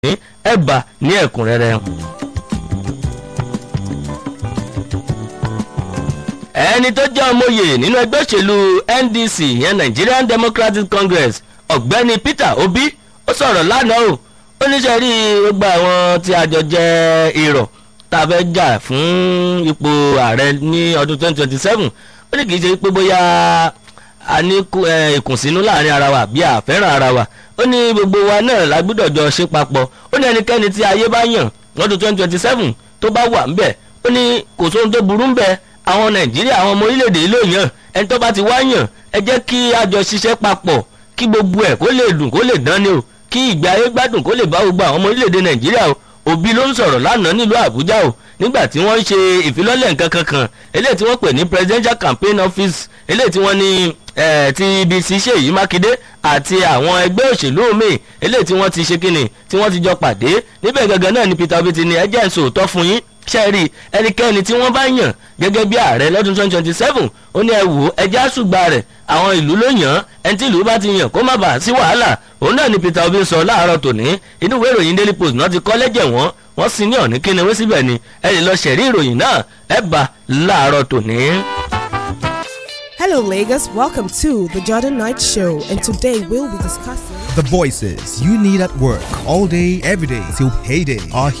ẹ̀bà ní ẹ̀kúnrẹ́rẹ́. ẹni tó jẹ́ ọmọye nínú ẹgbẹ́ òṣèlú ndc ìyẹn nigerian democratic congress ọ̀gbẹ́ni peter obi ó sọ̀rọ̀ lánàá o ó níṣẹ́ rí gbogbo àwọn tí a jọ jẹ́ irọ́ tá a fẹ́ jà fún ipò ààrẹ ní ọdún 2027 ó ní kì í ṣe pé bóyá a ní ìkùnsínú láàrin ara wa bí a fẹ́ràn ara wa ó ní gbogbo wa náà la gbọ́dọ̀ jọ ṣe papọ̀ ó ní ẹnikẹ́ni tí ayé bá yàn lọ́dún 2027 tó bá wà ńbẹ̀ ó ní kò sóhun tó burú ńbẹ̀ àwọn nàìjíríà àwọn ọmọ orílẹ̀-èdè yìí ló yàn ẹni tó bá ti wá yàn ẹ jẹ́ kí a jọ ṣiṣẹ́ papọ̀ kí gbogbo ẹ̀ kó lè dùn kó lè dán ni o kí ìgbé ayé gbádùn kó lè bá gbogbo àwọn ọmọ orílẹ̀-èdè nàìjíríà o òbí ló ń sọ̀rọ̀ lánàá nílùú àbújá o nígbà tí wọ́n ń ṣe ìfilọ́lẹ̀ nǹkan kankan eléyìí tí wọ́n pè ní presidential campaign office eléyìí tí wọ́n ní ti ibi tí ṣèyí mákindé àti àwọn ẹgbẹ́ òṣèlú míì eléyìí tí wọ́n ti ṣe kíni tí wọ́n ti jọ pàdé níbẹ̀ gangan náà ni peter obi ti ní ẹjẹ́ ìṣòótọ́ fún yín ṣẹ́ẹ̀rì ẹnikẹ́ni tí wọ́n bá yàn gẹ́gẹ́ bí ààrẹ lọ́dún 2027 ó ní ẹ wò ẹjẹ́ àṣùgbà rẹ̀ àwọn ìlú ló yàn án ẹni tí ìlú bá ti yàn kó má bàa sí wàhálà òun náà ni peter obi sọ láàárọ̀ tòní inú ìwé ìròyìn daily post náà ti kọ́ lẹ́jẹ̀ wọ́n wọ́n sì ní ọ̀ní kíni wé síbẹ̀ ni ẹ lè lọ ṣẹ̀rí ìròyìn náà ẹ bá láàárọ̀ tòní. Hello, Lagos. Welcome to the Jordan Knight Show, and today we'll be discussing the voices you need at work all day, every day till payday are